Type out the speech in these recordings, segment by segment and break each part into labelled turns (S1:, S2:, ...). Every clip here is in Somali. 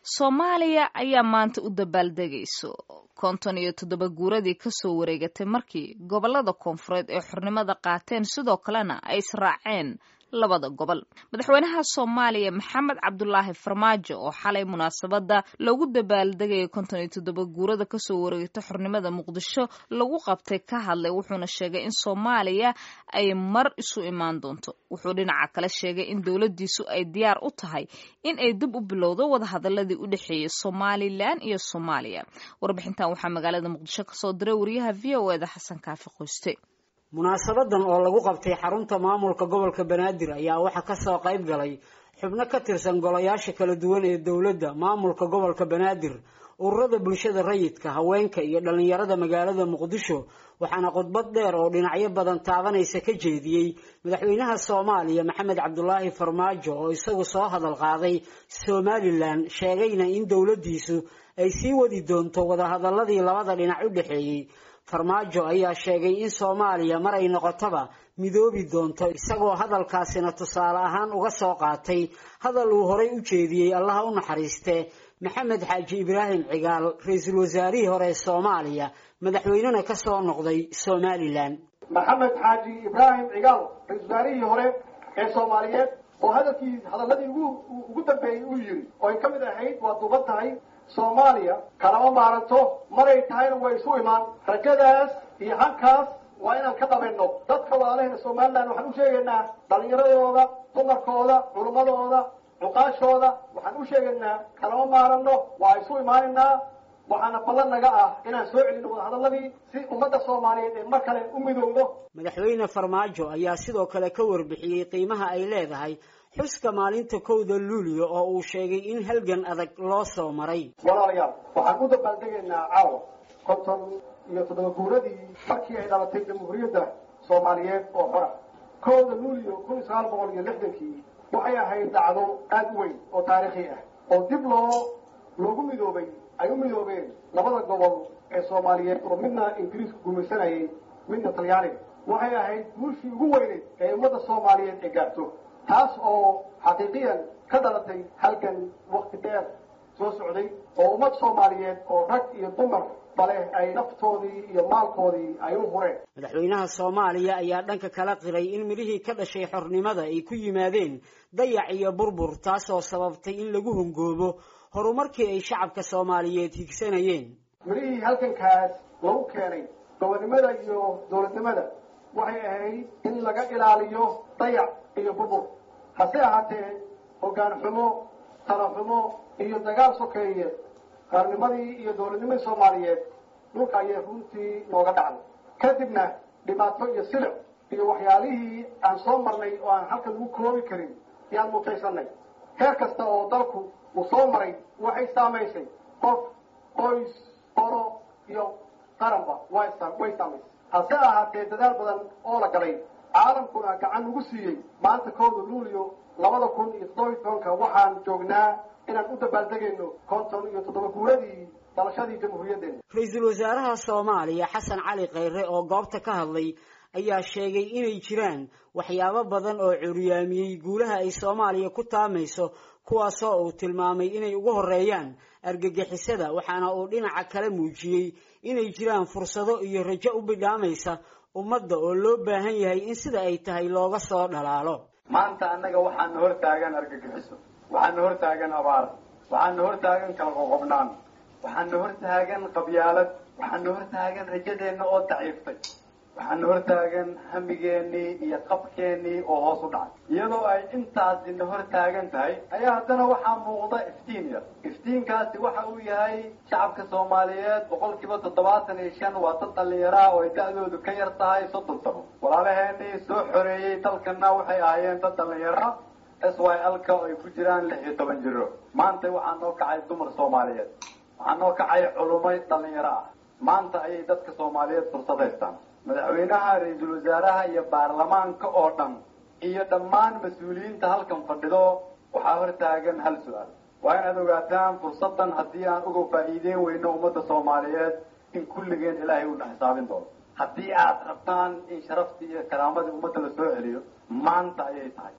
S1: soomaaliya ayaa maanta u dabaaldegayso konton iyo toddoba guuradii kasoo wareegatay markii gobolada koonfureed ee xornimada qaateen sidoo kalena ay israaceen labada gobol madaxweynaha soomaaliya maxamed cabdulaahi farmaajo oo xalay munaasabada loogu dabaaldegaya konton iyo toddoba guurada kasoo wareegtay xornimada muqdisho lagu qabtay ka hadlay wuxuuna sheegay in soomaaliya ay mar isu imaan doonto wuxuu dhinaca kale sheegay in dowladiisu ay diyaar u tahay in ay dib u bilowdo wadahadaladii u dhexeeyay somalilan iyo soomaaliya warbixintan waxaa magaalada muqdisho kasoo diray wariyaha v o eda xasan kaafi qoyste
S2: munaasabadan oo lagu qabtay xarunta maamulka gobolka banaadir ayaa waxaa kasoo qayb galay xubno ka tirsan golayaasha kala duwan ee dowladda maamulka gobolka banaadir ururada bulshada rayidka haweenka iyo dhallinyarada magaalada muqdisho waxaana khudbad dheer oo dhinacyo badan taabanaysa ka jeediyey madaxweynaha soomaaliya maxamed cabdulaahi farmaajo oo isagu soo hadal qaaday somalilan sheegayna in dowladdiisu ay sii wadi doonto wadahadaladii labada dhinac u dhexeeyey farmaajo ayaa sheegay in soomaaliya mar ay noqotaba midoobi doonto isagoo hadalkaasina tusaale ahaan uga soo qaatay hadal uu horay u jeediyey allaha u naxariiste maxamed xaaji ibraahim cigaal ra-iisul wasaarihii hore ee soomaaliya madaxweynena ka soo noqday somalilan
S3: maxamed xaaji ibraahim cigaal ra-isul wasaarihii hore ee soomaaliyeed oo hadalkii hadaladii ugu ugu dambeeyey uu yiri oo ay ka mid ahayd waa duuban tahay soomaaliya kalama maaranto maray tahayna way isu imaan rajadaas iyo hankaas waa inaan ka dhabayno dadka walaalaheena somalilan waxaan u sheegaynaa dhallinyaradooda dumarkooda culummadooda cuqaashooda waxaan u sheegaynaa kalama maaranno waa isu imaanaynaa waxaana ballan naga ah inaan soo celino wadahadaladii si ummadda soomaaliyeed ee mar kale u midowdo
S2: madaxweyne farmaajo ayaa sidoo kale ka warbixiyey qiimaha ay leedahay xuska maalinta kowda luulyo oo uu sheegay in halgan adag loo soo maray
S3: walaalayaal waxaan u dabaaldegaynaa caawa konton iyo toddoba guuradii markii ay dhalatay jamhuuriyadda soomaaliyeed oo xora kowda luulyo kun iyo sagaal boqol iyo lixdankii waxay ahayd dhacdo aada u weyn oo taariikhi ah oo dib loo loogu midoobay ay u midoobeen labada gobol ee soomaaliyeed oo midna ingiriisku gumaysanayay midna talyaaniga waxay ahayd guushii ugu weyneyd ee ummadda soomaaliyeed ee gaarto taas oo xaqiiqiyan ka dhalatay halgan wakti dheer soo socday oo ummad soomaaliyeed oo rag iyo dumar bale ay naftoodii iyo maalkoodii ay u hureen
S2: madaxweynaha soomaaliya ayaa dhanka kala qiray in midhihii ka dhashay xornimada ay ku yimaadeen dayac iyo burbur taasoo sababtay in lagu hungoobo horumarkii ay shacabka soomaaliyeed higsanayeen
S3: midhihii halgankaas lagu keenay gobonnimada iyo dowladnimada waxay ahayd in laga ilaaliyo dayac iyo burbur hase ahaatee hoggaan xumo tala xumo iyo dagaal sokeeye qaarnimadii iyo dowladnimadii soomaaliyeed dhulka ayay runtii nooga dhacday kadibna dhibaato iyo silic iyo waxyaalihii aan soo marnay oo aan halkan lagu koobi karin yaan mutaysanay heer kasta oo dalku uu soo maray waxay saamaysay qof qoys qoro iyo qaranba way saamaysay hase ahaatee dadaal badan oo la galay caalamkuna gacan ugu siiyey maanta kowda luulyo labada kun iyo toddoba tobanka waxaan joognaa inaan u dabaaldegayno konton iyo toddoba guuradii dalashadii jamhuuriyaddeena
S2: ra-iisul wasaaraha soomaaliya xasan cali khayre oo goobta ka hadlay ayaa sheegay inay jiraan waxyaabo badan oo curyaamiyey guulaha ay soomaaliya ku taamayso kuwaasoo uu tilmaamay inay ugu horeeyaan argagixisada waxaana uu dhinaca kale muujiyey inay jiraan fursado iyo rajo u bidhaamaysa ummadda oo loo baahan yahay in sida ay tahay looga soo dhalaalo
S4: maanta annaga waxaana hor taagan argagixiso waxaana hor taagan abaar waxaana hor taagan kala qoqobnaan waxaana hor taagan qabyaalad waxaana hor taagan rajadeenna oo daciiftay waxaana hor taagan hamigeennii iyo qabkeennii oo hoos u dhacay iyadoo ay intaasina hor taagan tahay ayaa haddana waxaa muuqda iftiin yar iftiinkaasi waxa uu yahay shacabka soomaaliyeed boqolkiiba toddobaatan iyo shan waa dad dhallinyaraha oo ay da-doodu ka yar tahay soddon sano walaalaheenii soo xoreeyey dalkana waxay ahaayeen dad dhallinyara s y l-ka oo ay ku jiraan lix iyo toban jiro maanta waxaa noo kacay dumar soomaaliyeed waxaa noo kacay culumay dhallinyaro ah maanta ayay dadka soomaaliyeed fursad haystaan madaxweynaha ra-iisul wasaaraha iyo baarlamaanka oo dhan iyo dhammaan mas-uuliyiinta halkan fadhido waxaa hor taagan hal su-aal waa inaad ogaataan fursaddan haddii aan uga faa'iideyn weyno ummadda soomaaliyeed in kulligeen ilaahay uuna xisaabin doono haddii aad rabtaan in sharaftii iyo karaamadii ummadda la soo celiyo maanta ayay tahay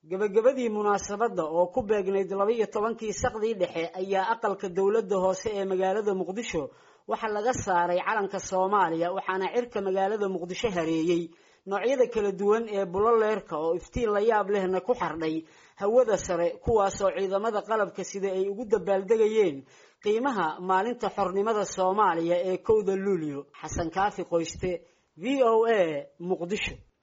S2: gebagabadii munaasabadda oo ku beegnayd laba iyo tobankii saqdii dhexe ayaa aqalka dowladda hoose ee magaalada muqdisho waxaa laga saaray calanka soomaaliya waxaana cirka magaalada muqdisho hareeyey noocyada kala duwan ee buloleerka oo iftiin la yaab lehna ku xardhay hawada sare kuwaasoo ciidamada qalabka sida ay ugu dabaaldegayeen qiimaha maalinta xornimada soomaaliya ee kowda luulyo xasan kaafi qoyste v o a muqdisho